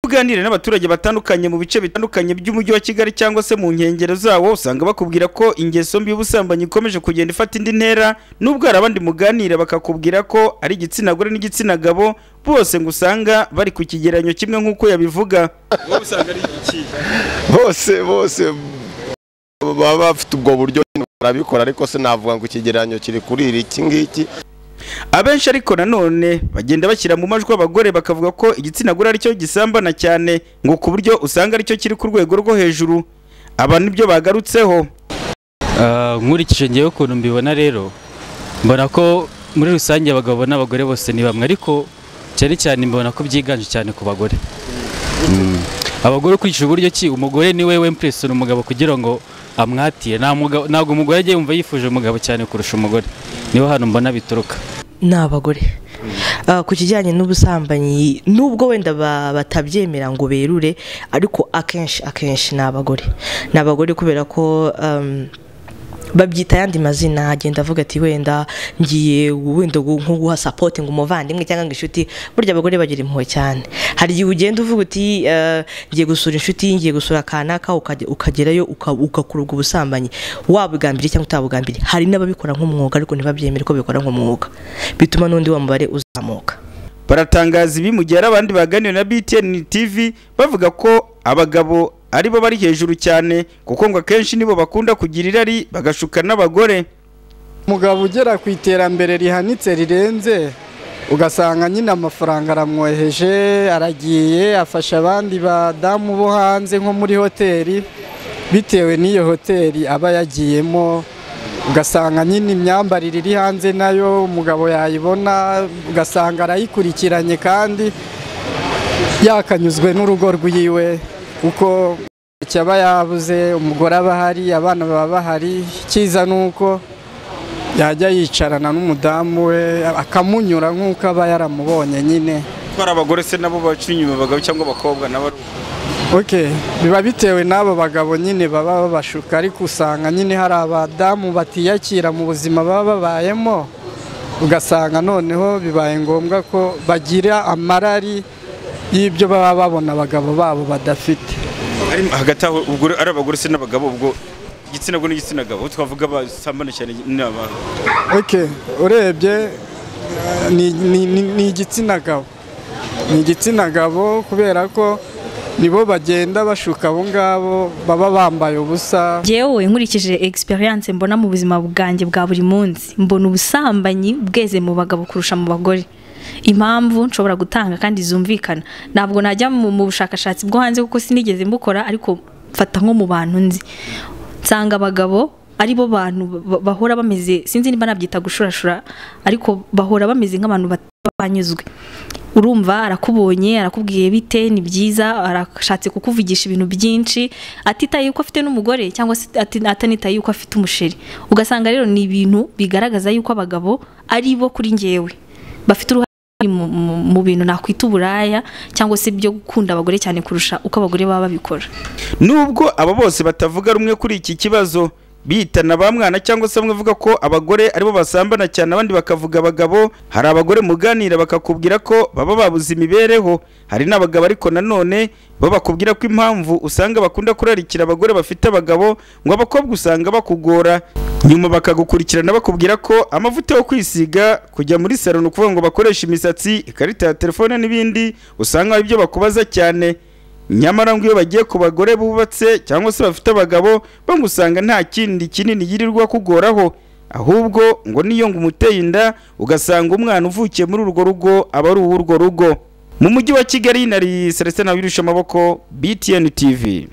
uganira n'abaturage batandukanye mu bice bitandukanye by'umujyi wa Kigali cyangwa se mu nkengero zawo usanga bakubwira ko ingeso mbi y'ubusambanyi ikomeje kugenda ifata indi ntera nubwo hari abandi muganira bakakubwira ko ari igitsina gore n'igitsina gabo bose ngo usanga bari ku kigereranyo kimwe nk'uko yabivuga wowe usanga ari iki bose bose baba bafite ubwo buryo barabikora ariko sinavuga ngo ikigereranyo kiri kuri iri iki ngiki abenshi ariko nanone bagenda bashyira mu majwi abagore bakavuga ko igitsina gore aricyo gisambana cyane ngo ku buryo usanga aricyo kiri ku rwego rwo hejuru aba nibyo bagarutseho Ah, nkurikije ngewe ukuntu mbibona rero mbona ko muri rusange abagabo n'abagore bose ni bamwe ariko cyane cyane mbona ko byiganje cyane ku bagore Mm. abagore ukurikije uburyo ki umugore ni we wempuresona umugabo kugira ngo amwatire Nta mugabo- ntabwo umugore ajya yumva yifuje umugabo cyane kurusha umugore niho hano mbona bituruka ni abagore Ah, ku kijyanye n'ubusambanyi nubwo wenda ba- batabyemera ngo berure ariko akenshi akenshi ni abagore ni abagore kubera ko um, babyita ayandi mazina agenda avuga ati wenda ngiye wenda gu- nko guha sapoti ngo umuvandimwe cyangwa ngo inshuti burya abagore bagira impuhwe cyane hari igihe ugenda uvuga uti eh, ngiye gusura inshuti ngiye gusura kanaka ukajya- ukagerayo uka- ugakora ubwo busambanyi wabugambiriye cyangwa utabugambiriye hari n'ababikora nk'umwuga ariko ntibabyemere ko babikora nk'umwuga bituma n'undi wa mubare uzamuka baratangaza ibi mu gihe hari abandi baganiriye na BTN TV bavuga ko abagabo aribo bari hejuru cyane kuko ngo akenshi nibo bakunda kugira irari bagashuka n'abagore umugabo ugera ku iterambere rihanitse rirenze ugasanga nyine amafaranga aramwoheje aragiye afasha abandi badamu bo hanze nko muri hoteli bitewe n'iyo hoteli aba yagiyemo ugasanga nyine imyambarire iri hanze nayo umugabo yayibona ugasanga arayikurikiranye kandi yakanyuzwe n'urugo rwiwe kuko icyo aba yabuze umugore aba ahari abana baba bahari icyiza ni uko yajya yicarana n'umudamu we akamunyura nk'uko aba yaramubonye nyine ko hari abagore se nabo baca inyuma abagabo cyangwa abakobwa nabo ok biba bitewe n'abo bagabo nyine baba babashuka ariko usanga nyine hari abadamu batiyakira mu buzima baba babayemo ugasanga noneho bibaye ngombwa ko bagira amarari y'ibyo baba babona abagabo babo badafite ari hagati aho ubwo ari abagore se n'abagabo ubwo igitsina gore n'igitsina gabo uwo twavuga basambana cyane ni abantu ok urebye eh, ni- ni ni- ni igitsina gabo ni igitsina gabo kubera ko nibo bagenda bashuka abo ngabo baba bambaye ubusa yewe nkurikije experience mbona mu buzima bwanjye bwa buri munsi mbona ubusambanyi bweze mu bagabo kurusha mu bagore impamvu nshobora gutanga kandi zumvikana ntabwo najya mu mu bushakashatsi bwo hanze kuko sinigeze mbukora ariko mfata nko mu bantu nzi nsanga abagabo aribo bantu ba- bahora bameze sinzi niba nabyita gushurashura ariko bahora bameze nk'abantu bat- banyuzwe urumva arakubonye arakubwiye bite ni byiza arashatse kukuvugisha ibintu byinshi atitaye yuko afite n'umugore cyangwa se ati- atanitaye yuko afite umusheri ugasanga rero ni ibintu bigaragaza yuko abagabo ari bo kuri njyewe bafite uruhare runini mu- mu- mu bintu nakwita uburaya cyangwa se byo gukunda abagore cyane kurusha uko abagore baba babikora nubwo aba bose batavuga rumwe kuri iki kibazo bitana ba mwana cyangwa se bamwe bavuga ko abagore aribo basambana cyane abandi bakavuga abagabo hari abagore muganira bakakubwira ko baba babuze imibereho hari n'abagabo ariko nanone bo bakubwira ko impamvu usanga bakunda kurarikira abagore bafite abagabo ngo abakobwa usanga bakugora nyuma bakagukurikirana bakubwira ko amavuta yo kwisiga kujya muri salo ni ukuvuga ngo bakoreshe imisatsi ikarita ya telefone n'ibindi usanga ari byo bakubaza cyane nyamara ngo iyo bagiye ku bagore bubatse cyangwa se bafite abagabo bamwe usanga nta kindi kinini yirirwa kugoraho ahubwo ngo niyo ngo umuteye inda ugasanga umwana uvukiye muri urwo rugo aba ari uw'urwo rugo mu mujyi wa kigali nari celestin abirushya amaboko btn tv